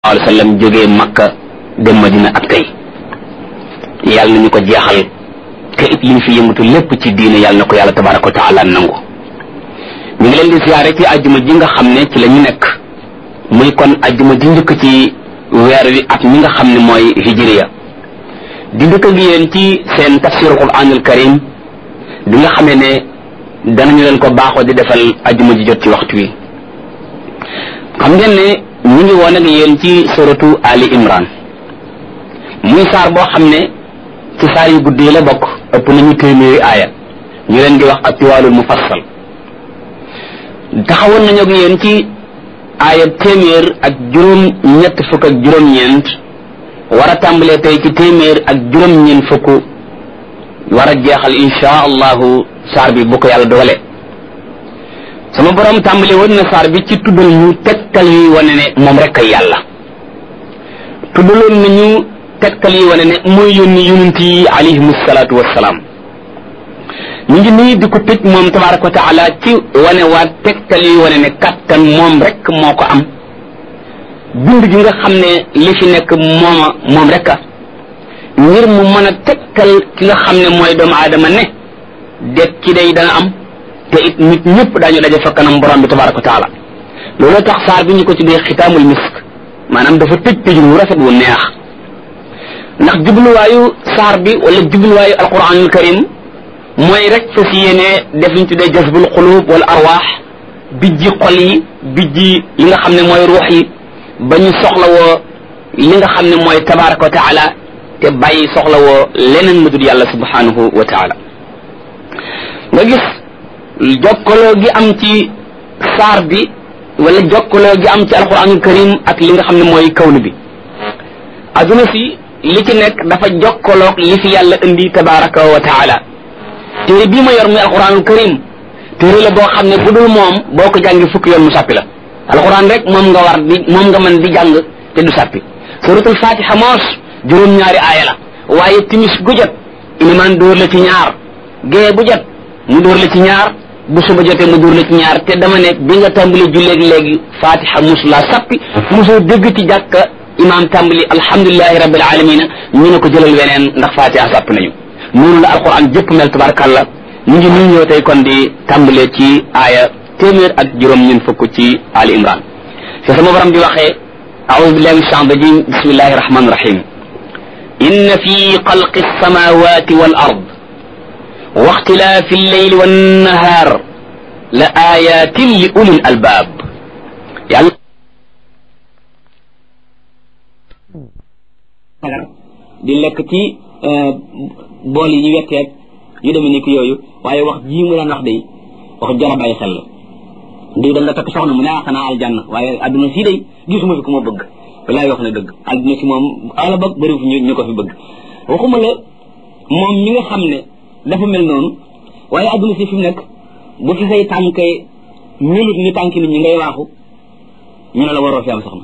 alayhi wa sallam jógee makka dem madina ak tey yàlla nañu ko jeexal te it liñ fi yëngatu lépp ci diine yàlla na ko yàlla tabaraka wa taala nangu ñu ngi leen di siyaare ci ajjuma ji nga xam ne ci la ñu nekk muy kon ajjuma ji njëkk ci weer wi at mi nga xam ne mooy hijriya di ndëkk ak yéen ci seen tafsiru quranul karim bi nga xamee ne danañu leen ko baaxoo di defal ajjuma ji jot ci waxtu wi xam ngeen ne ñu ngi woon ak yéen ci suratu ali imran muy saar boo xam ne ci saar yu gudd yi la bokk ëpp nañu téeméeri aaya ñu leen di wax atiwaalul mufassal taxawoon nañu ak yéen ci aaya téeméer ak juróom ñett fukk ak juróom-ñeent war a tàmbalee tey ci téeméer ak juróom-ñeent fukk war a jeexal insha allahu saar bi bu ko yàlla dogalee sama borom tàmbale woon na saar bi ci tuddal ñu tegtal yuy wane ne moom rek ay yàlla tuddaloon nañu tegtal yi wane ne mooy yónni yonent yi alayhimu salaatu wassalaam ñu ngi nii di ko tëj moom tabaraka wa taala ci wane waa tegtal yuy wane ne kattan moom rek moo ko am bind gi nga xam ne li fi nekk mooma moom rek a ngir mu mën a tegtal ki nga xam ne mooy doomu aadama ne det ci day dana am te it nit ñëpp daañu daje fa kanam borom bi tabaraka wa taala loolu tax saar bi ñu ko tuddee xitaamul misk maanaam dafa tëj tëj wu rafet wu neex ndax jubluwaayu saar bi wala jubluwaayu alquranul karim mooy rek fa si yéene def liñ tuddee jasbul xulub wala arwaax bijji xol yi bijji li nga xam ne mooy ruux yi ba ñu soxlawoo li nga xam ne mooy tabaraka wa taala te bàyyi soxlawoo leneen lu dul yàlla subhanahu wa taala nga gis jokkaloo gi am ci saar bi wala jokkaloo gi am ci alquranul karim ak li nga xam ne mooy kawnu bi adduna si li ci nekk dafa jokkaloog li fi yàlla indi tabaraka wa taala téere bii ma yor muy alquranul karim téere la boo xam ne bu dul moom boo ko jàngi fukki yoon mu sàppi la alquran rek moom nga war di moom nga mën di jàng te du sàppi suratul fatiha moos juróom-ñaari aaya la waaye timis gu jot ilimaan dóor la ci ñaar gée bu jot mu dóor la ci ñaar bu suba jotee mu dóor la ci ñaar te dama nekk bi nga tàmbali julleeg léegi fatiha musulaa sappi mosoo dégg ci jàkka imaam tàmbali alhamdulilahi rabbil alamina ñu ne ko jëlal weneen ndax fatiha sàpp nañu noonu la alquran jëpp mel tabarakallah ñu ngi nii ñëw tey kon di tàmbalee ci aaya téeméer ak juróom ñun fukk ci ali imran fi sama borom di waxee aoudu billahi min shaitan rajim bismillahi rahmani rahim inna fi xalqi alsamawati wal ard wa ixtilaafi alleyli wannahaar la ayatin li ulil albaab yàlla di lekk ci bool yi ñu wetteeg yu demee ni ki yooyu waaye wax jii mu daan wax day wax jar a bàyyi xel la diw da nga takk soxna mu ne ah xanaa aljanna waaye adduna sii day gisuma fi ku ma bëgg walaay wax ne dëgg adduna si moom ala bëgg bëri fi ñu ko fi bëgg waxuma la moom mi nga xam ne dafa mel noonu waaye adduna si fi mu nekk bu fi say tànkee melut ni tànk nit ñi ngay waaxu ñu ne la waroo fi am soxna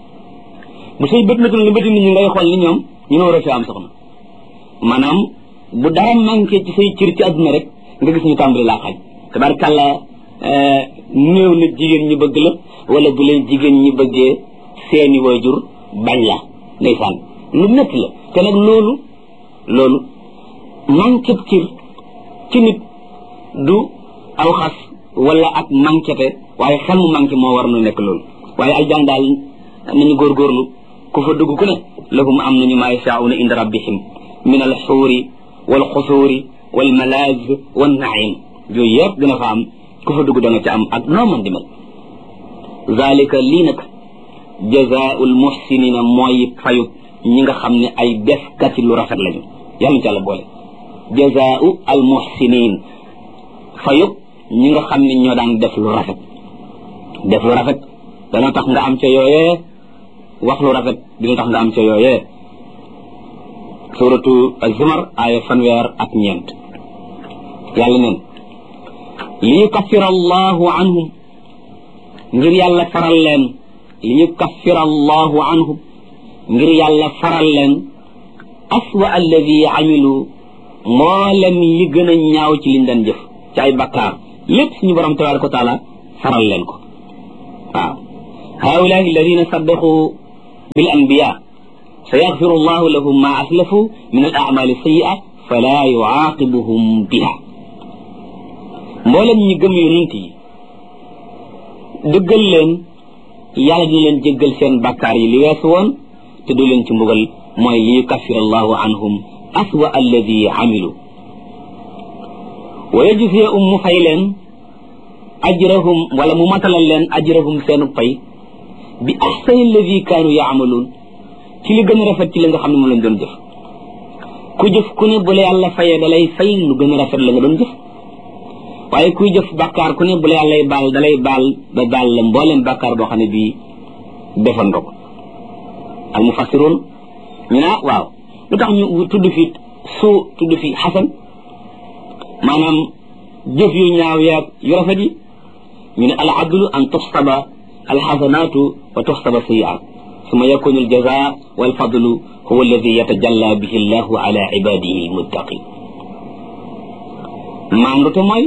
bu say bët metul ni bëti nit ñi ngay xool ni ñoom ñu ne waroo fi am soxna maanaam bu dara manqué ci say cër ci adduna rek nga gis ñu tàmbali laa xaaj tabarkàlla néew na jigéen ñi bëgg la wala bu leen jigéen ñi bëggee seeni waajur bañ la ndeysaan lu métti la te nag loolu loolu manqué cër ci nit du aw xas wala ak manquéte waaye xel mu manqué moo war nu nekk loolu waaye aljan daal nañu góorgóorlu ku fa dugg ku ne lahum am nañu maa yashaa'una inda rabbihim min al xuuri wal xusuuri wal malaaz wan naim yooyu yëpp dina fa am ku fa dugg da nga ca am ak noo mën di mel zalika lii nag jazaa'ul muhsinina mooy fayub ñi nga xam ne ay defkati lu rafet lañu yàlla ci yàlla boole jazaa'u al muhsinin fayub ñi nga xam ne ñoo daan def lu rafet def lu rafet dana tax nga am ca yooyee wax lu rafet dina tax nga am ca yooyee suratu az-zumar aaya fanweer ak ñeent yàlla neen li yukaffira allahu anhum ngir yàlla faral leen li yukaffira allahu anhum ngir yàlla faral leen aswa alladi amilu mboolem li gën a ñaaw ci liñ daan jëf ci ay bakkaar lépp suñu borom tabaraka wa taala faral leen ko waaw haulaai alladina saddaqu bil anbiya sa yaxfiru llahu lahum ma aslafu min al amali sayia fala yuaqibuhum biha mboolem ñi gëm yonent yi dëggal leen yàlla dina leen jéggal seen bàkkaar yi li weesu woon te du leen ci mbugal mooy li yukaffir allahu anhum aswa alladi amilu wa yajziya um mu fay leen ajrahum wala mu matalal leen ajrahum seenu pay bi ahsani alladi kaanu yaamaluun ci li gën a rafet ci li nga xam ne moom lañ doon jëf ku jëf ku ne bu la yàlla fayee da lay fay lu gën a rafet la nga doon jëf waaye kuy jëf bàkkaar ku ne bu la yàllay baal da lay baal ba baal la mbooleem bàkkaar boo xam ne bii defan nga ko al mufassiroon ñu ne waaw lu tax ñu tudd fi suu tudd fi xasan maanaam jëf yu ñaaw yaag yu rafet yi ñu ne al adlu an tuxsaba al xasanaatu wa tuxsaba sayiat suma yakunu al jaza wal fadlu huwa alladi yatajalla bihi llahu ala ibadihi al muttaqin maandu te mooy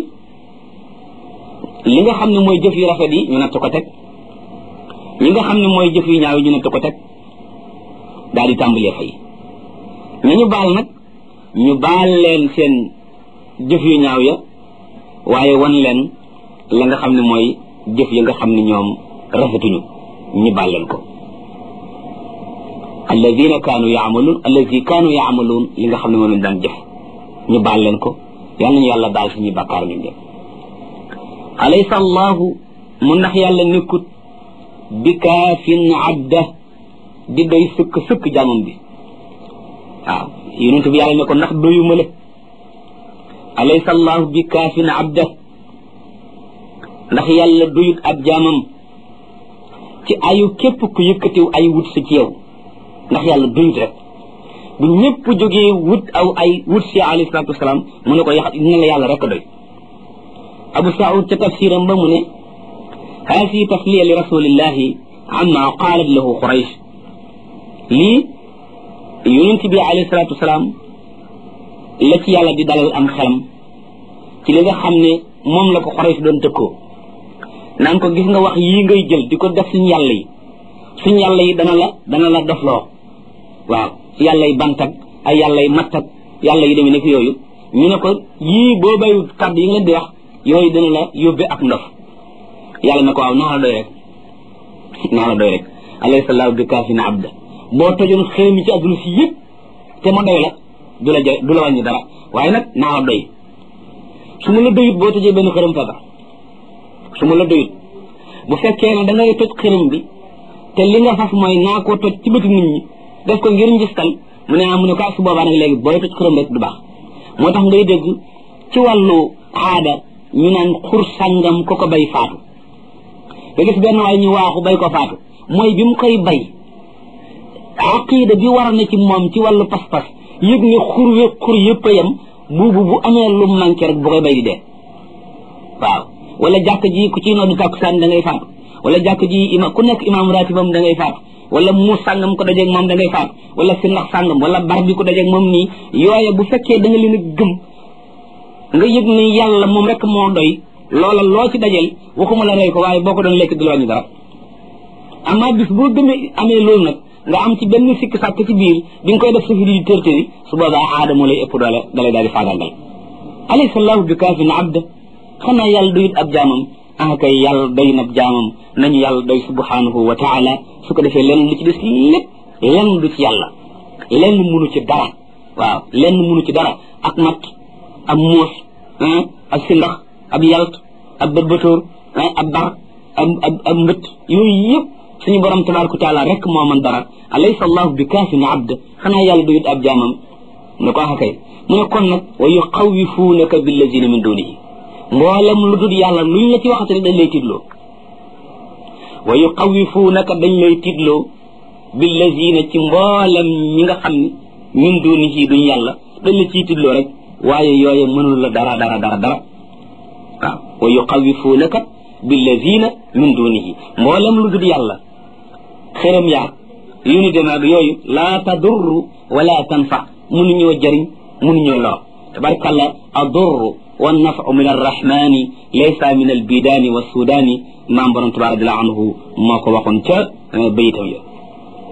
li nga xam ne mooy jëf yu rafet yi ñu natt ko teg li nga xam ne mooy jëf yu ñaaw yi ñu natt ko teg daal di tàmbalee fay ñu ñu baal nag ñu baal leen seen jëf yu ñaaw ya waaye wan leen la nga xam ne mooy jëf ya nga xam ne ñoom rafetuñu ñu baal leen ko alladina kaanu yaamaluun alladi kaanu yaamaluun li nga xam ne moom lañ daan jëf ñu baal leen ko yal nañu yàlla baal suñuy bàkkaar ñu def alaysa allahu mu ndax yàlla nekkut bi kaafin abda di doy sëkk sëkk jaamam bi waaw yonent bi yàlla ne ko ndax doyuma la alaysa allahu bi kaafin abda ndax yàlla doyut ab jaamam ci ayu képp ku yëkkatiw ay wut si ci yow ndax yàlla doyut rek bu ñëpp jógee wut aw ay wut si alayhi salaatu wasalaam mu ne ko yax dina la yàlla rek doy abu saud ca tafsiram ba mu ne haasi tasliya li rasulillahi amma qaalat lahu quraysh lii yonent bi alayhi salaatu wasalaam la ci yàlla di dalal am xelam ci li nga xam ne moom la ko quraysh doon tëkkoo naan ko gis nga wax yii ngay jël di ko def suñu yàlla yi suñu yàlla yi dana la dana la dofloo waaw yàlla yi bantak ay yàlla yi mattak yàlla yi demee nekk yooyu ñu ne ko yii boo bayu kàddu yi nga leen di wax yooyu dana la yóbbe ak ndof yàlla na ko waaw naa la doy rek naa la doy rek alayhi sallahu bi kaafina abda boo tojoon xëy mi ci àdduna si yëpp te ma doy la du la du la wàññi dara waaye nag naa la doy su ma la doyut boo tojee benn xërëm feebar su ma la doyut bu fekkee ne da ngay toj xërëm bi te li nga fas mooy naa koo toj ci bëti nit ñi def ko ngir njistal mu ne ah mu ne ko su boobaa nag léegi booy toj xërëm rek du baax moo tax ngay dégg ci wàllu aada ñu naan xur sàngam ko ko bay faatu nga gis benn waay ñu waaxu bay ko faatu mooy bi mu koy bay aqida bi war na ci moom ci wàllu pas-pas yëg ne xur we xur yëpp a yem buubu bu amee lu manqué rek bu koy bay di dee waaw wala jàkk ji ku ci noddu tàkkusaan da ngay faatu wala jàkk ji ima ku nekk imaam ratibam da ngay faatu wala muus sàngam ko dajeeg moom da ngay faatu wala si ndax sàngam wala bar bi ko dajeeg moom nii yooye bu fekkee da nga leen a gëm nga yëg ni yàlla moom rek moo doy loola loo ci dajel waxuma la rey ko waaye boo ko doon lekk du la wàññi dara amaa bis boo gëmee amee loolu nag nga am ci benn sikk sàkk ci biir bi nga koy def sa fi di tërtëri su boobaa aada moo lay ëpp doole dalay daal di faagaagal alaysa allahu bi kaafin abda xanaa yàlla doyut ab jaamam ah kay yàlla doy na ab jaamam nañu yàlla doy subhanahu wa taala su ko defee lenn lu ci des lépp lenn du ci yàlla lenn munu ci dara waaw lenn munu ci dara ak mat ab muus ab sindax ab yalt ab bërbëtóor ab bar ab ab ab mbët yooyu yëpp suñu borom tabaraka wa taala rek moo man dara alaysa allahu bi kaafin abd xanaa yàlla doyut ab jaamam ne ko axakay mu ne kon nag wa yuxawifuunaka billazina min dunihi mboolem lu dul yàlla luñ la ci waxate rek dañ lay tiitloo wa yuxawifuunaka dañ lay tiitloo billazina ci mboolem ñi nga xam ne min dunihi duñ yàlla dañ la ciy tiitloo rek waaye yooye mënul la dara dara dara dara waaw wa yuxawifuunaka billazina min dunihi mboolem lu dul yàlla xëram yaag yu ni demaag yooyu laa tadurru wala tanfa mënuñoo jëriñ mënuñoo lor tabarkalla adurru والنفع من الرحمن ليس من البيدان والسودان ما بروم تبارك الله عنه ما كو واخون تا بيتام يا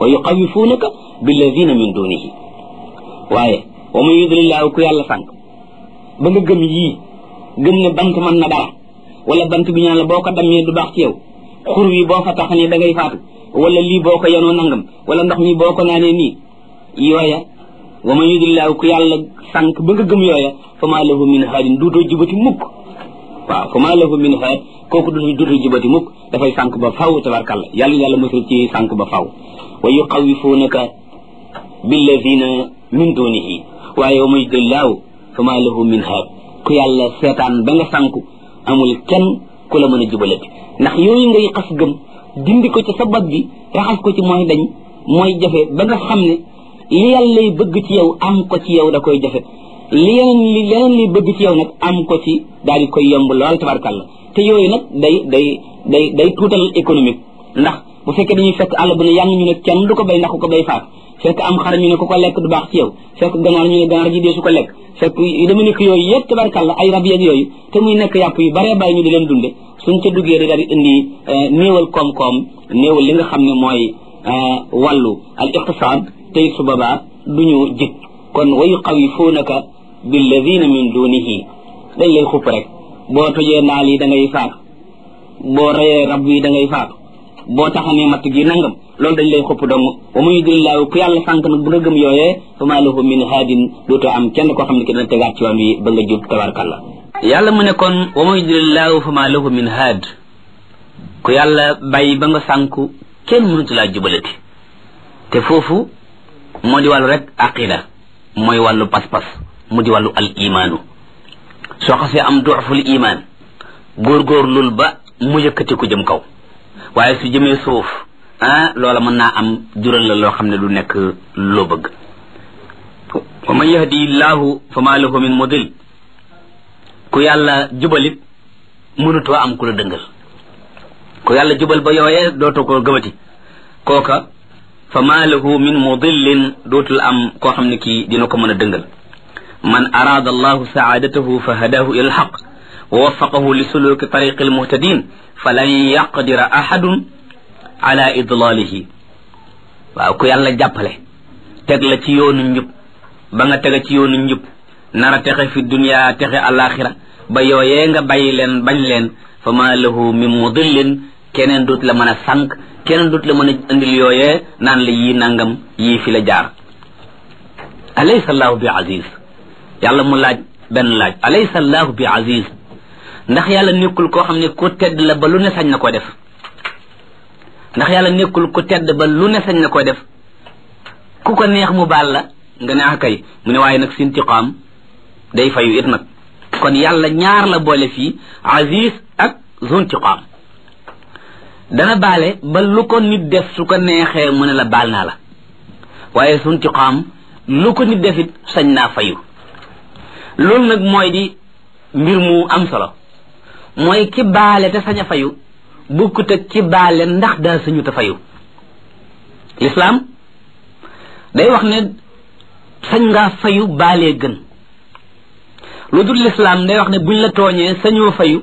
wa yuxawifunaka billadina min dunihi waaye wa man yudlillahu ku yàlla sànq ba nga gëm yii gëm ne bant mën na dara wala bant bi ñaan la boo ko dammee du baax ci yow xur wi boo fa taxanee da ngay faatu wala lii boo ko yenoo nangam wala ndox mi boo ko naanee nii yooya wa man yudlillahu ku yàlla sànq ba nga gëm yooya fa maa lahu min haadin duutoo jubati mukk waaw fa maa lahu min haad kooku du duutoo jubati mukk dafay sànq ba faw tabarkalla yàlla yàlla mosul ci sànq ba faw wa yuxawifunaka billadina min dunihi waaye wa man yudlillahu fa maa lahu min haad ku yàlla seetaan ba nga sànku amul kenn ku la mën a jubalati ndax yooyu ngay xas gëm dindi ko ci sa bopp bi raxas ko ci mooy dañ mooy jafe ba nga xam ne li yàlla lay bëgg ci yow am ko ci yow da koy jafe li yeneen li leneen liy bëgg ci yow nag am ko ci daal di koy yomb lool tabarkàlla te yooyu nag day day day day tuutal économique ndax bu fekkee dañuy fekk àll bu ne yàng ñu ne kenn du ko bay ndax ku ko bay faat fekk am xar ñu ne ku ko lekk du baax ci yow fekk ganaar ñu ne ganaar ji dee su ko lekk fekk yu dama nekk yooyu yëpp tabarkàlla ay rab yeeg yooyu te muy nekk yàpp yu baree bàyyi ñu di leen dunde suñ ca duggee da daal di indi néewal koom-koom néewal li nga xam ne mooy wàllu al iqtisaad tey su boobaa duñu jik kon wa yuxawifunaka billadina min dunihi dañ lay xupp rek boo tojee naal yi da ngay faatu boo reyee rab yi da ngay faatu boo taxanee matt gi nangam loolu dañ lay xupp dong wa man yudlillahu ku yàlla sànq nag bu nga gëm yooyee fa maa lahu min haadin dootoo am kenn koo xam ne ki dana tegaat ci waan wi ba nga jub tabarkalla yàlla mu ne kon wa man yudlillahu fa maa lahu min haad ku yàlla bàyyi ba nga sànku kenn mënatu laa jubalati te foofu moo di wàllu rek aqida mooy wàllu pas-pas mu di wàllu al imaanu soo xasee am duuful imaan góorgóorlul ba mu yëkkati ko jëm kaw waaye su jëmee suuf ah loola mën naa am jural la loo xam ne du nekk loo bëgg wa man yahdi llahu fa ma lahu min mudil ku yàlla jubalit mënutoo am ku la dëngal ku yàlla jubal ba yooyee dootoo ko gëmati kooka fa ma lahu min mudillin dootul am koo xam ne kii dina ko mën a dëngal man araada allahu saadatahu fa hadahu ila alxaq wa waffaqahu li suluki tariqi almuhtadin falan yaqdira ahadun ala idlalihi waaw ku yàlla jàppale teg la ci yoonu njub ba nga tega ci yoonu njub nara texe fi dunia texe alaxira ba yooyee nga bàyyi leen bañ leen fa ma lahu min mudillin keneen dut la mën a sànq keneen dut la mën a indil yooyee naan la yii nangam yii fi la jaar alaysa allahu bi aziz yàlla mu laaj benn laaj alaysa allahu bi aziz ndax yàlla nekkul koo xam ne ku tedd la ba lu ne sañ na ko def ndax yàlla nekkul ku tedd ba lu ne sañ na ko def ku ko neex mu baal la nga ne ah kay mu ne waaye nag sintiqaam day fayu it nag kon yàlla ñaar la boole fii aziz ak zuntiqaam dana baale ba lu ko nit def su ko neexee mu ne la baal naa la waaye zuntiqaam lu ko nit def it sañ naa fayu loolu nag mooy di mbir mu am solo mooy ki baale te sañ a fayu bukkut ak ki baale ndax daa sañu te fayu lislaam day wax ne sañ ngaa fayu baalee gën lu dul lislaam day wax ne buñ la tooñee sañoo fayu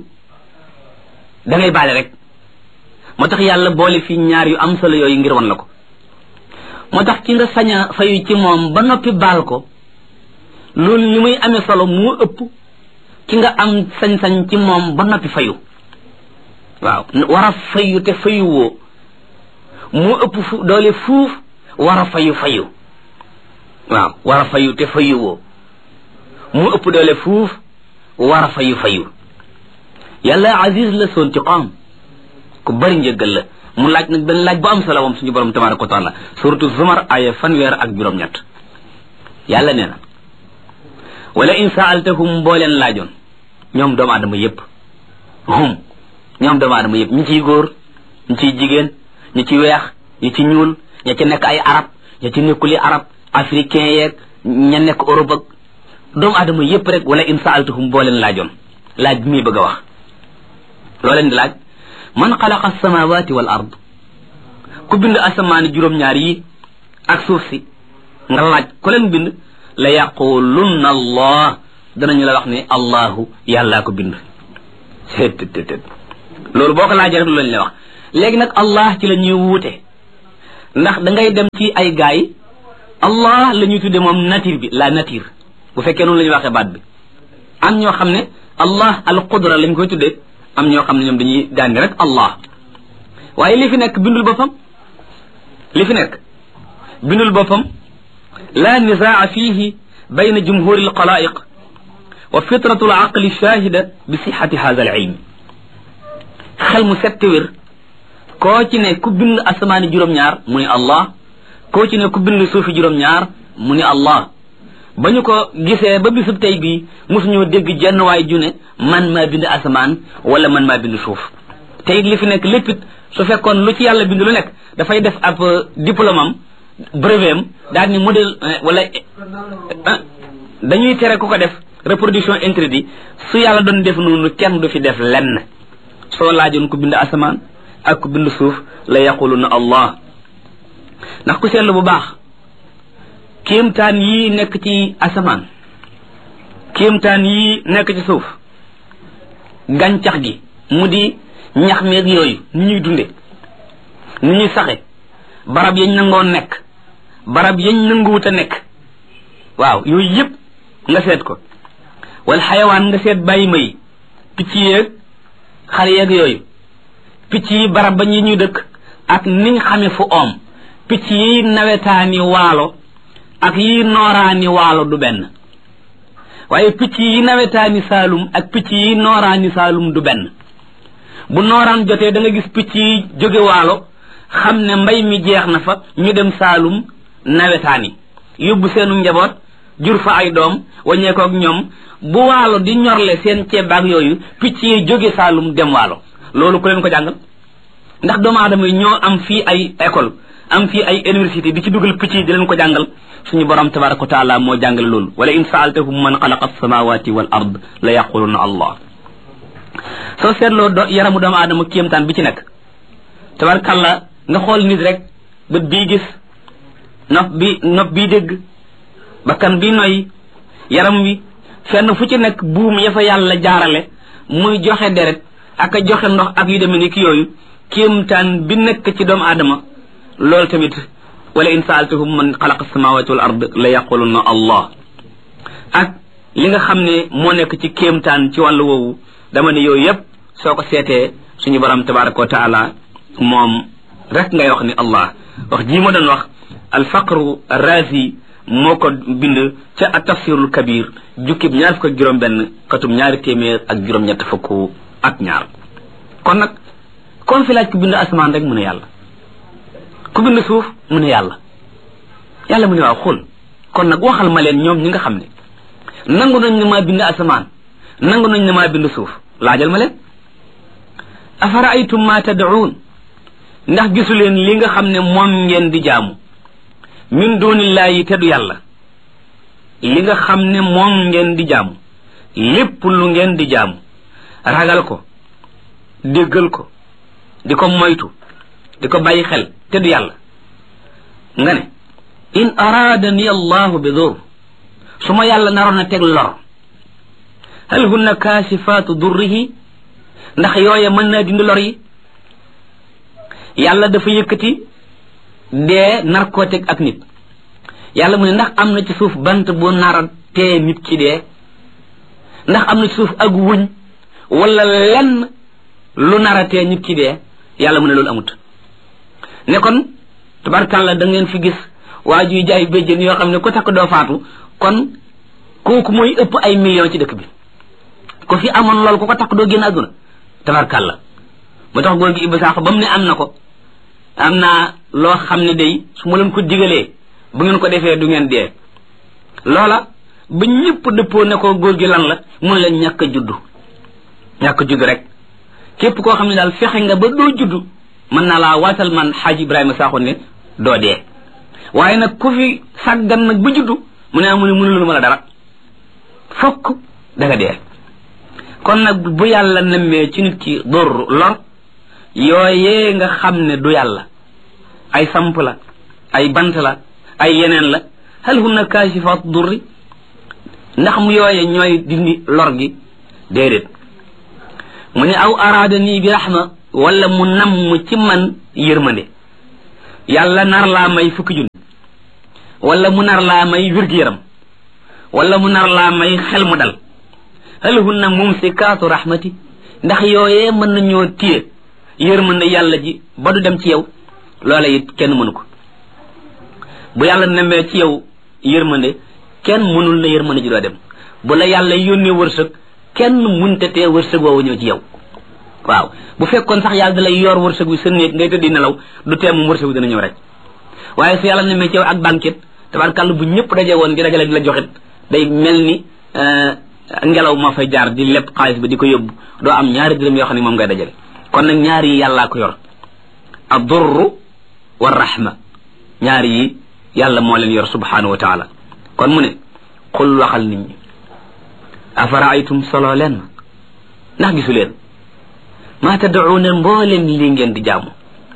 da ngay baale rek moo tax yàlla boole fii ñaar yu am solo yooyu ngir wan la ko moo tax ki nga sañ a fayu ci moom ba noppi baal ko loolu li muy amee solo moo ëpp ki nga am sañ-sañ ci moom ba noppi fayu waaw war a fayu te fayu woo moo ëpp fu doole fuuf war a fayu fayu waaw war a fayu te fayu woo moo ëpp doole fuuf war a fayu fayu yàlla aziz la soon ci xoom ku bari njëggal la mu laaj nag benn laaj bu am solo moom suñu borom tabaraka wa taala suratu zumar aya fanweer ak juróom-ñett yàlla nee na wala in saaltahum boo leen laajoon ñoom doomu aadama yépp hum ñoom doomu aadama yépp ñi ciy góor ñi ciy jigéen ñi ci weex ñi ci ñuul ña ci nekk ay arab ña ci nekkuli arab africain yeeg ña nekk Europe ak doomu aadama yépp rek wala in saaltahum boo leen laajoon laaj bi muy bëgg a wax loo leen di laaj man xalaqa alsamawati wal ard ku bind asamaani juróom-ñaar yi ak suuf si nga laaj ku leen bind la yaqulunna allah danañu la wax ne allahu yàllaa ko bind seet loolu boo ko laajee rek lu lañ la wax léegi nag allah ci la ñuy wuute ndax da ngay dem ci ay gaay allah la ñuy tudde moom nature bi la nature bu fekkee noonu la ñuy waxee baat bi am ñoo xam ne allah al qudra lañ koy tudde am ñoo xam ne ñoom dañuy daandi rek allah waaye li fi nekk bindul boppam li fi nekk bindul boppam la nizaa fihi bayna jumhuri alxalaiq wa fitratu alaqli shahida bi sixati hada alilm xel mu sette wér koo ci ne ku bind asamaani juróom-ñaar mu ni allah koo ci ne ku bind suufi juróom-ñaar mu ni allah ba ñu ko gisee ba bisub tey bii mosuñoo dégg jenn waay ju ne man maa bind asamaan wala man maa bind suuf te it li fi nekk lépp it su fekkoon lu ci yàlla bind lu nekk dafay def ab diplôme am brevet am daal ni modèle wala dañuy tere ku ko def reproduction interdit su yàlla doon def noonu kenn du fi def lenn soo laajoon ku bind asamaan ak ku bind suuf la yaquluna allah ndax ku seetlu bu baax kéemtaan yii nekk ci asamaan kéemtaan yii nekk ci suuf gàncax gi mu di ñax meeg yooyu ni ñuy dunde ni ñuy saxe barab yañ nangoo nekk barab yañ nanguwut a nekk waaw yooyu yëpp nga seet ko wala xayawaan nga seet bàyyi ma yi picc yeeg xar yeeg yooyu picc yi barab ba ñi ñuy dëkk ak niñ xame fu oom picc yi nawetaani waalo ak yi nooraani waalo du benn waaye picc yi nawetaani saalum ak picc yi nooraani saalum du benn bu nooraan jotee da nga gis picc yi jóge waalo xam ne mbay mi jeex na fa ñu dem saalum nawetaani yóbbu seenu njaboot jur fa ay doom waññeekoo ak ñoom bu waalo di ñorle seen ceebaak yooyu picc yi jóge saalum dem waalo loolu ku leen ko jàngal ndax doomu aadama yi ñoo am fii ay école am fii ay université di ci dugal picc yi di leen ko jàngal suñu borom tabaraka wa taala moo jàngale loolu wala in saaltahum man xalaqa alsamawati wal ard la yaquluna allah soo seetloo do yaramu doomu aadama kéemtaan bi ci nekk tabarkalla nga xool nit rek bët bii gis nopp bi nopp bii dégg bakkan bi noy yaram wi fenn fu ci nekk buum ya fa yàlla jaarale muy joxe deret ak a joxe ndox ak yu demee ni ki yooyu kéemtaan bi nekk ci doomu aadama loolu tamit wala in saaltahum man xalaqa samawati wal ard la yaquluna allah ak li nga xam ne moo nekk ci kéemtaan ci wàllu woowu dama ne yooyu yëpp soo ko seetee suñu borom tabaraka wa taala moom rek ngay wax ni allah wax jii ma doon wax alfaqru razi moo ko bind ca at tafsirul kabir jukkib ñaar fukk ak juróom benn katum ñaari téeméer ak juróom-ñett fukk ak ñaar kon nag kon fi laaj ku bind asamaan rek mu ne yàlla ku bind suuf mu ne yàlla yàlla mu ne waaw xul kon nag waxal ma leen ñoom ñi nga xam ne nangu nañ ne maa bind asamaan nangu nañ ne maa bind suuf laajal ma leen afara aytum ma tad'uun ndax gisu leen li nga xam ne moom ngeen di jaamu min dunillahi te du yàlla li nga xam ne moom ngeen di jaamu lépp lu ngeen di jaamu ragal ko déggal ko di ko moytu di ko bàyyi xel te du yàlla nga ne in araadani allahu bi dur su ma yàlla naroon a teg lor hal hunna kaasifaatu durrihi ndax yooye mën naa dindi lor yi yàlla dafa yëkkati dee nar koo teg ak nit yàlla mu ne ndax am na ci suuf bant bu nara tee nit ki dee ndax am na ci suuf ak wuñ wala lenn lu nara tee nit ki dee yàlla mu ne loolu amut ne kon tabarkàlla da ngeen fi gis waa juy jaay béjjën yoo xam ne ku takk doo faatu kon kooku mooy ëpp ay millions ci dëkk bi ko fi amoon lool ku ko takk doo génn àdduna tabarkàlla ba tax góor gi Ibba Sakho ba mu ne am na ko am naa loo xam ne day su ma leen ko digalee bu ngeen ko defee du ngeen dee loola ba ñëpp dëppoo ne ko góor gi lan la mun leen ñàkk a juddu ñàkk a juddu rek képp koo xam ne daal fexe nga ba doo juddu mën naa laa waatal man xaaji Ibrahima Sakho ne doo dee waaye nag ku fi sàggan nag ba juddu mu ne amu ne mënulul ma la dara fokk da nga dee kon nag bu yàlla nemmee ci nit ki dor lor yooyee nga xam ne du yàlla ay samp la ay bant la ay yeneen la hal hunna kaashifaat durri ndax mu yooye ñooy dindi lor gi déedéet mu ne aw araada nii bi raxma wala mu namm ci man yërmande yàlla nar laa may fukki junni wala mu nar laa may wér-gu-yaram wala mu nar laa may xel mu dal hal hunna mumsikaatu rahmati ndax yooyee mën nañoo téye yërmande yàlla ji ba du dem ci yow loola it kenn mënu ko bu yàlla nembee ci yow yërmande kenn mënul na yërmande ji doo dem bu la yàlla yónnee wërsëg kenn munte tee wërsëg woowu ñëw ci yow waaw bu fekkoon sax yàlla da lay yor wërsëg wi sa néeg ngay tëddi nelaw du tee moom wërsëg wi dana ñëw rek waaye su yàlla nembee ci yow ak banquet tabarkàlla bu ñëpp daje woon di dajale di la joxit day mel ni ngelaw moo fay jaar di lépp xaalis ba di ko yóbbu doo am ñaari dërëm yoo xam ne moom ngay dajale kon nag ñaari yi yàllaa ko yor ad-durru wa rahma ñaari yi yàlla moo leen yor subhanahu wa taala kon mu ne xul waxal nit ñi afaraaytum solo leen ma ndax gisu leen maa tad'uuna mbooleem lii ngeen di jaamu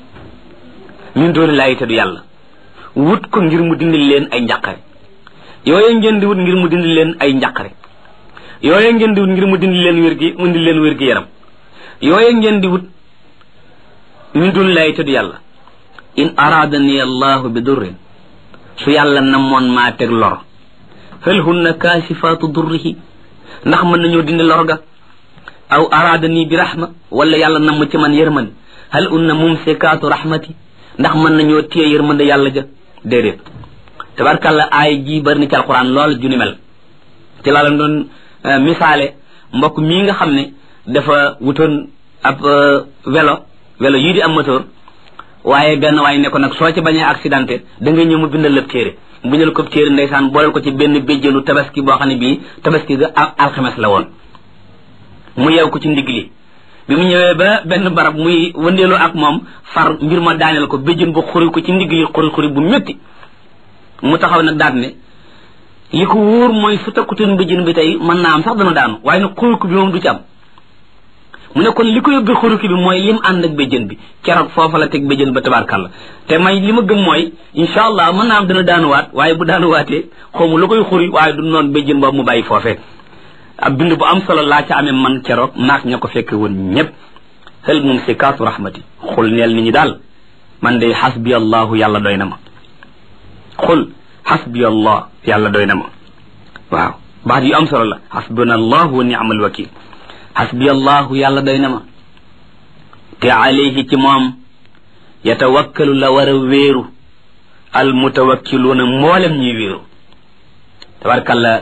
min dooni laayi te du yàlla wut ko ngir mu dindil leen ay njàqare yooye ngeen di wut ngir mu dindil leen ay njàqare yooye ngeen di wut ngir mu dindil leen wér gi mu dindil leen wér gi yaram yooye ngeen di wut min dooni laayi te du yàlla in araadani allahu bi durrin su yàlla namoon maa teg lor hal hunna kaasifaatu durrihi ndax mën nañoo dindi lor ga aw araadani bi rahma wala yàlla namm ci man yërmande hal unna mumsikaatu rahmati ndax mën nañoo téye yërmande yàlla ja déedéet tabarkàlla aay ji bari na ci alquran lool ju ni mel ci laa leen doon misaale mbokk mii nga xam ne dafa wutoon ab vélo vélo yii di am moteur waaye benn waaye ne ko nag soo ci bañee accidenté da nga ñëw mu bindal lépp téere bindal ko téere ndeysaan booleel ko ci benn béjjénu tabaski boo xam ne bii tabaski ga alxames la woon mu yeew ko ci ndigg li bi mu ñëwee ba benn barab muy wëndeelu ak moom far mbir ma daaneel ko béjjën bu xuri ko ci ndigg li xuri xuri bu métti mu taxaw nag daat ne li ko wóor mooy su takkutoon béjjën bi tey mën naa am sax dana daanu waaye nag xuruki bi moom du ci am mu ne kon li ko yóbbee xuruki bi mooy lim ànd ak béjjën bi keroog foofa la teg béjjën ba tabarkàlla te may li ma gëm mooy incha allah mën naa am dana daanuwaat waaye bu daanuwaatee xawma lu koy xuri waaye du noonu béjjën boobu mu bàyyi foofee ab bind bu am solo laa ca amee man keroog naak ña ko fekke woon ñëpp hal mumsikaatu rahmati xul neel nit ñi daal man de xasbi allahu yàlla doy na ma xul xasbi allah yàlla doy na ma waaw baat yu am solo la xasbuna allahu wa ni'mal wakil xasbi allahu yàlla doy na ma te alayhi ci moom yatawakkalu la war a wéeru al mutawakkiluuna mboolem ñuy wéeru tabarkalla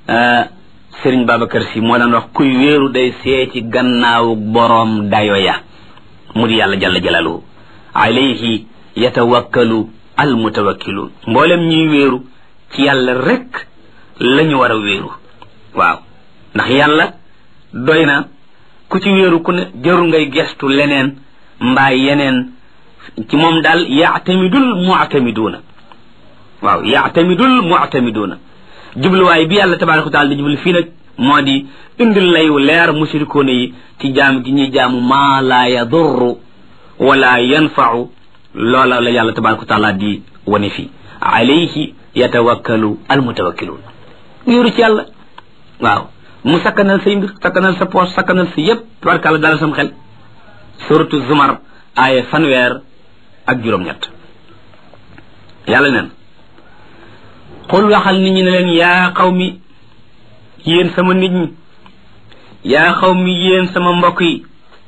sëriñ Babacar si moo daan wax kuy wéeru day seeti gannaawu boroom dayo ya mu di yàlla jalla jalaluhu alayhi yatawakkalu al mutawakkiluun mboolem ñuy wéeru ci yàlla rek la ñu war a wéeru waaw ndax yàlla doy na ku ci wéeru ku ne jarul ngay gestu leneen mbaa yeneen ci moom daal yaatamidul muatamiduuna waaw yaatamidul muatamiduuna jubluwaay bi yàlla tabaraka wa taala di jublu fii nag moo di indil layu leer mushrikoona yi ci jaam gi ñuy jaamu maa laa yadurru wala yanfau loola la yàlla tabaraka wa taala di wane fii alayhi yatawakkalu almutawakkiluun wéeru ci yàlla waaw mu sakkanal say mbir sakkanal sa poos sakkanal sa yépp tabarkàlla dalal sam xel suratu zumar aaya fanweer ak juróom-ñett yàlla neen xul waxal nit ñi ne leen yaa xaw mi yéen sama nit ñi yaa xaw mi yéen sama mbokk yi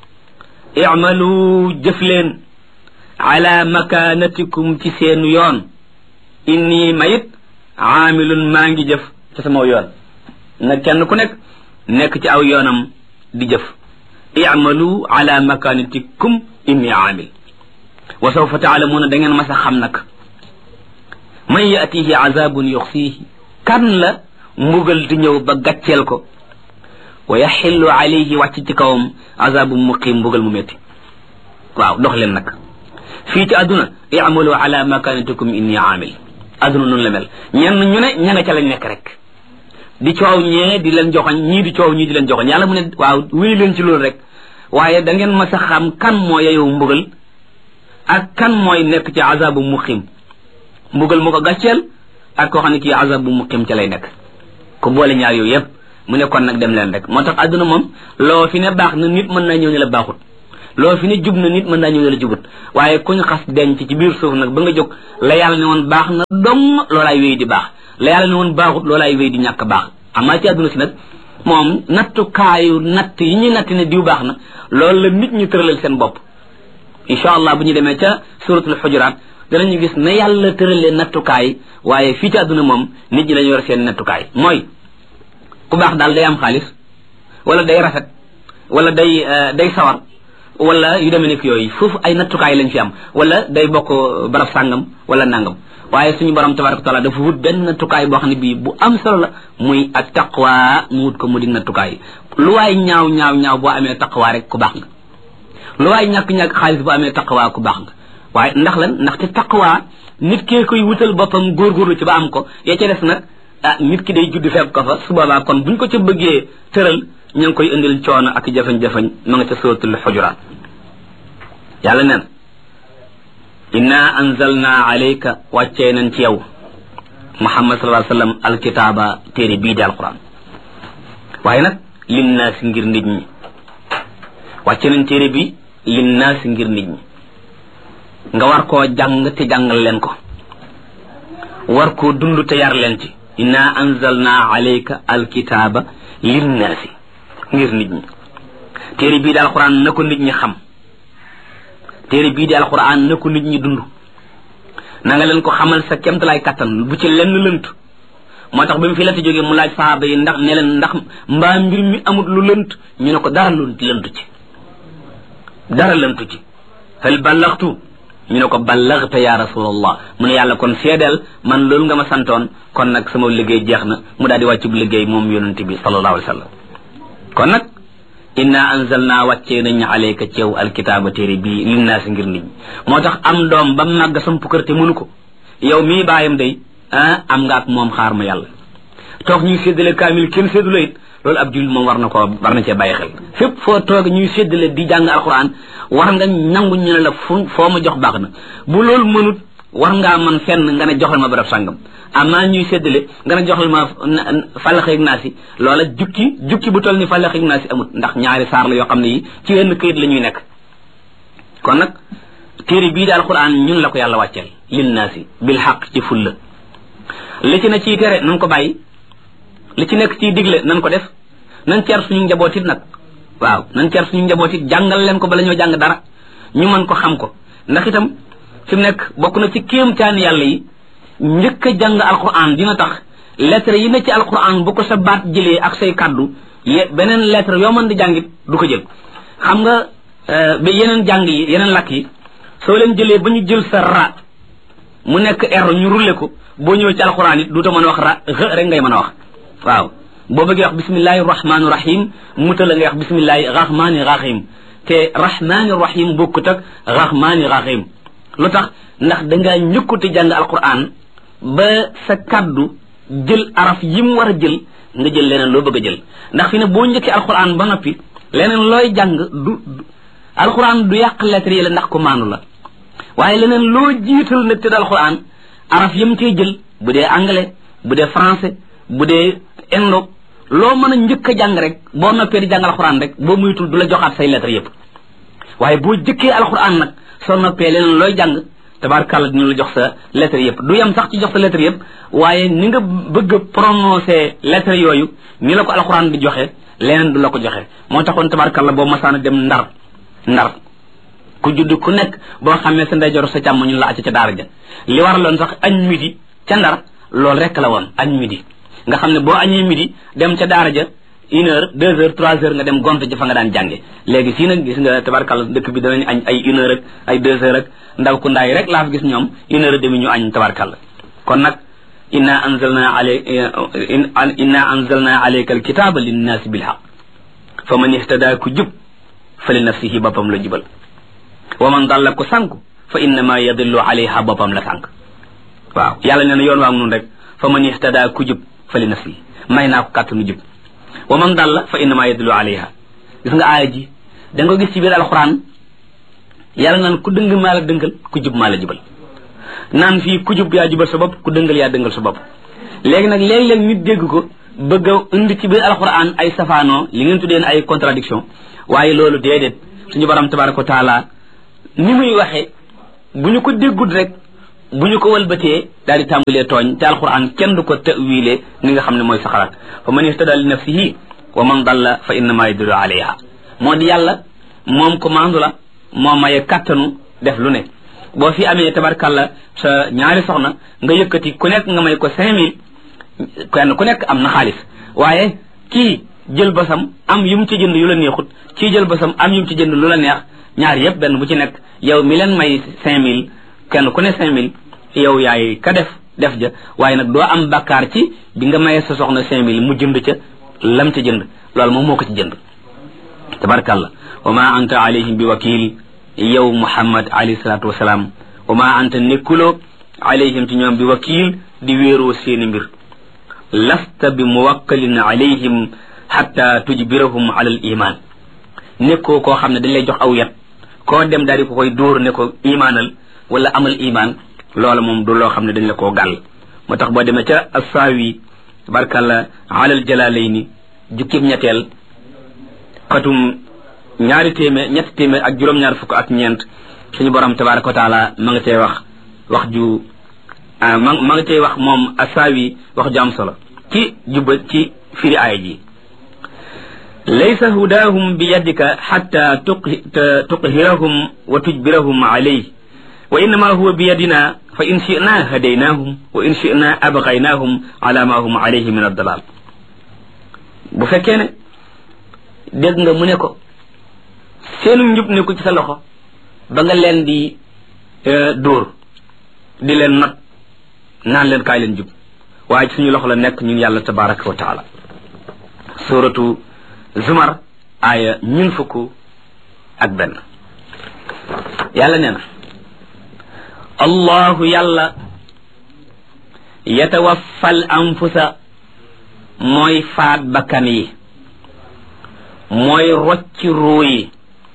imalu jëf leen ala makanatikum ci seenu yoon inni mayit aamilun maa ngi jëf ci sama yoon na kenn ku nekk nekk ci aw yoonam di jëf imalu ala makanatikum inni aamil wa sawfa taalamuuna da ngeen mas a xam nag man yatihi azabun yuxsiihi kan la mbugal di ñëw ba gàcceel ko wa yaxillu alayhi wàcc ci kawam azabun muqim mbugal mu métti waaw dox leen nag fii ci àdduna iamalu ala makanatikum inni aamil àdduna noonu la mel ñenn ñu ne ña nga ca lañ nekk rek di coow ñee di leen joxoñ ñii di coow ñii di leen joxoñ yàlla mu ne waaw wéy leen ci loolu rek waaye da ngeen mas a xam kan moo yeyow mbugal ak kan mooy nekk ci azabu muqim mbugal mu ko gàcceel ak koo xam ne kii azab bu muqim ca lay nekk ku boole ñaar yooyu yëpp mu ne kon nag dem leen rek moo tax àdduna moom loo fi ne baax na nit mën na ñëw ne la baaxut loo fi ne jub na nit mën naa ñëw ne la jubut waaye kuñ xas denc ci biir suuf nag ba nga jóg la yàlla ne woon baax na dong loolaay wéy di baax la yàlla ne woon baaxut loolaay wéy di ñàkk baax amaa ci àdduna si nag moom nattukaayu natt yi ñuy natt ne diw baax na loolu la nit ñi tëralal seen bopp incha allah bu ñu demee ca suratul xujuraat danañu gis na yàlla tëralee nattukaay waaye fii ci àdduna moom nit ñi dañu yor seen nattukaay mooy ku baax daal day am xaalis wala day rafet wala day day sawar wala yu demee nekk yooyu foofu ay nattukaay lañ fi am wala day bokk barab sàngam wala nangam waaye suñu borom tabaraka taala dafa wut benn nattukaay boo xam ne bii bu am solo la muy ak taqwa mu wut ko mu di nattukaay lu waay ñaaw ñaaw ñaaw boo amee taqwa rek ku baax nga lu waay ñàkk-ñàkk xaalis boo amee taqwa ku baax nga waaye ndax lan ndaxte taqwa nit kee koy wutal boppam góorgóorlu ci ba am ko ya ca des nag ah nit ki day judd fekk ko fa su boobaa kon buñ ko ca bëggee tëral ña ngi koy indil coono ak jafañ-jafañ ma nga ca suratul xujuraat yàlla neen inna anzalna alayka wàccee nañ ci yow muhammad sallallahu alayhi wasallam alkitaaba téere bii di alquran waaye nag linnaasi ngir nit ñi wàcce nañ téere bi linnaasi ngir nit ñi nga war koo jàng te jàngal leen ko war koo dund te yar leen ci inna anzalna alayka alkitaaba linnaasi ngir nit ñi téere bii di alquran na ko nit ñi xam téere bii di alquran na ko nit ñi dund na nga leen ko xamal sa kemtalaay kattan bu ci lenn lënt moo tax ba mu fi la te jógee mu laaj saaba yi ndax ne leen ndax mbaa mbir mi amut lu lënt ñu ne ko dara lu lëntu ci dara lëntu ci hal ballaxtu ñu ne ko ballaxta ya rasulallah mu ne yàlla kon seedeel man loolu nga ma santoon kon nag sama liggéey jeex na mu daal di wàccu bu liggéey moom yonente bi sallallahu alayhi wa sallam kon nag inna anzalna wàccee nañ alayka ci yow alkitaaba téere bii linnaasi ngir nit ñi moo tax am doom ba màgg samp kër te mënu ko yow mii bàyyam day ah am nga ak moom xaar ma yàlla toog ñuy séddale kaamil kenn séddale it loolu ab jullit moom war na koo war na cee bàyyi xel fépp foo toog ñuy séddale di jàng alquran war nga nangu ñu ne la fu foo ma jox baax na bu loolu mënut war ngaa man fenn nga ne joxal ma barab sàngam amaa ñuy séddale nga ne joxal ma fàllaxeeg naa si loola jukki jukki bu toll ni fàllaxeeg naa si amut ndax ñaari saar la yoo xam ne yi ci wenn këyit la ñuy nekk kon nag téere bii di alquran ñun la ko yàlla wàcceel lin naa si bil xaq ci fulla li ci ne ciy tere nan ko bàyyi li ci nekk ciy digle nan ko def nan ceer suñu njabootit nag waaw nan ceer suñu njabootit jàngal leen ko bala ñoo jàng dara ñu mën ko xam ko ndax itam fi mu nekk bokk na ci kéemtaani yàlla yi njëkk a jàng alquran dina tax lettre yi ne ci alquran bu ko sa baat jëlee ak say kaddu ye beneen lettre yoo mën di jàngit du ko jël xam nga ba yeneen jàng yi yeneen lakk yi soo leen jëlee ba ñu jël sa ra mu nekk r ñu rulle ko boo ñëwee ci alquran it duuta mën a wax ra x rek ngay mën a wax waaw boo bëggee wax bismillahi rahmaani rahim muta la ngay wax bismillahi rahmaani rahim te rahmaani rahim bokkut ak rahmaani rahim lu tax ndax dangaa ñëkkute jàng alquran ba sa kaddu jël araf yi mu war a jël nga jël leneen loo bëgg a jël ndax fi ne boo njëkkee alquran ba noppi leneen looy jàng du alquran du yàq lettre yi la ndax ko maanu la waaye leneen loo jiital nag te alquran araf yam cee jël bu dee anglais bu dee français bu dee indo loo mën a njëkk a jàng rek boo noppee di jàng alquran rek boo muytul du la joxaat say lettre yépp waaye boo jëkkee alquran nag soo noppee leneen looy jàng tabaarkàlla dina la jox sa lettre yëpp du yem sax ci jox sa lettre yëpp waaye ni nga bëgg a prononcer lettre yooyu ni la ko alxuraan di joxe leneen du la ko joxe moo taxoon tabaarkàlla boo masaana dem ndar ndar ku judd ku nekk boo xamee sa ndeyjoor sa càmm ñu la acca ca daara ja li waraloon sax añ midi ca ndar loolu rek la woon añ midi nga xam ne boo añee midi dem ca daara ja une heure deux heures trois heures nga dem gont ji fa nga daan jànge léegi fii nag gis nga tabarkàlla dëkk bi danañ añ ay une heure ak ay deux heures ak ndaw ku ndaay rek laa fi gis ñoom une heure demi ñu añ tabarkàlla kon nag inna anzalna alay inna anzalna alayka alkitaba linnaasi bilhaq fa man ihtada ku jub fa li nafsihi boppam la jubal wa man dalla ku sànku fa innama yadillu alayha boppam la sànk waaw yàlla nee na yoon waa nun rek fa man ihtada ku jub fa li nafsihi may naa ko kàttanu jub wa man dalla fa innama yadullu alayha gis nga aaya ji da nga gis ci biir alxuraan yàlla naan ku dëng maa la dëngal ku jub maa la jubal naan fii ku jub yaa jubal sa bopp ku dëngal yaa dëngal sa bopp léegi nag léeg-léeg nit dégg ko bëgg a indi ci biir alxuraan ay safaanoo li ngeen tuddee ay contradiction waaye loolu déedéet suñu borom tabaraka wa taala ni muy waxe bu ñu ko déggut rek bu ñu ko walbatee daal di tàmbalee tooñ te alquran kenn du ko tawile ni nga xam ne mooy sa xalaat fa man ihtada li nafsihi wa man dalla fa innama yadullu alayha moo di yàlla moom ko maandu la moo maye kattanu def lu ne boo fi amee tabarkalla sa ñaari soxna nga yëkkati ku nekk nga may ko cinq mille kenn ku nekk am na xaalis waaye kii jël basam am yu mu ci jënd yu la neexut kii jël basam am yu mu ci jënd lu la neex ñaar yëpp benn bu ci nekk yow mi leen may cinq mille kenn ku ne cinq mille yow yaay ka def def ja waaye nag doo am bakkaar ci bi nga mayee sa soxna cinq mille mu jënd ca lam ca jënd loolu moom moo ko ci jënd tabarkalla wa ma anta alayhim bi wakil yow muhammad alayhi salatu wasalaam wa ma anta nekkuloo alayhim ci ñoom bi wakil di wéeroo seeni mbir lasta bi muwakkalin alayhim hatta tujbirahum ala al iman nekkoo koo xam ne dañ lay jox aw yat koo dem daal di ko koy dóor ne ko imaanal wala amal iman loola moom du loo xam ne dañ la koo gàll moo tax boo demee ca assaawi barkalla alal jalaalayni jukkib ñetteel xatum ñaari téeméer ñetti téeméer ak juróom-ñaar fukk ak ñeent suñu borom tabaraka wa taala ma nga cay wax wax ju ma ma nga cay wax moom assaawi wax ju am solo ci jubba ci firi aaya ji laysa hudaahum bi yadika xatta tuqhirahum wa tujbirahum alayh wa innama huwa bi yadina fa in shina hadaynahum wa in shina abqaynahum ala ma hum alayhi min addalal bu fekkee ne dégg nga mu ne ko seenu njub ne ko ci sa loxo ba nga leen di dóor di leen not naan leen kaay leen jub waaye ci suñu loxo la nekk ñun yàlla tabaraka wa taala suratu zumar aaya ñun fukk ak benn yàlla nee na allahu yàlla yatawaffal anfusa mooy faat bakkan yi mooy rocci ruu yi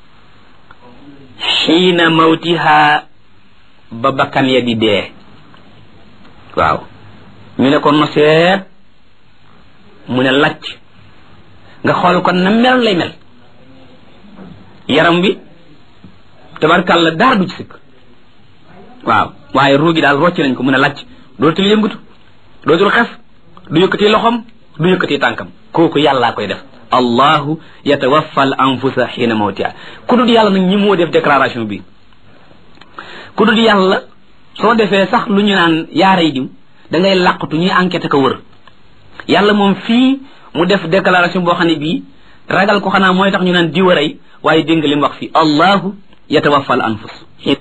xiina mawtiha ba bakkan ya di dee waaw ñu ne ko noseet mu ne lacc nga xool ko na mel lay mel yaram bi tabarkàlla dara du ci sikk waaw waaye ruu gi daal rocc nañ ko mu ne lacc dootul yëngatu dootul xef du yëkkati loxom du yëkkati tànkam kooku yàllaa koy def allahu yatawaffa al anfusa xiina mawtiha ku dul yàlla nag ñi moo def déclaration bi ku dul yàlla soo defee sax lu ñu naan yaaray diw da ngay làqatu ñuy enquête ko wër yàlla moom fii mu def déclaration boo xam ne bii ragal ko xanaa mooy tax ñu naan diw a rey waaye dégg nga li mu wax fii allahu yatawaffa al anfus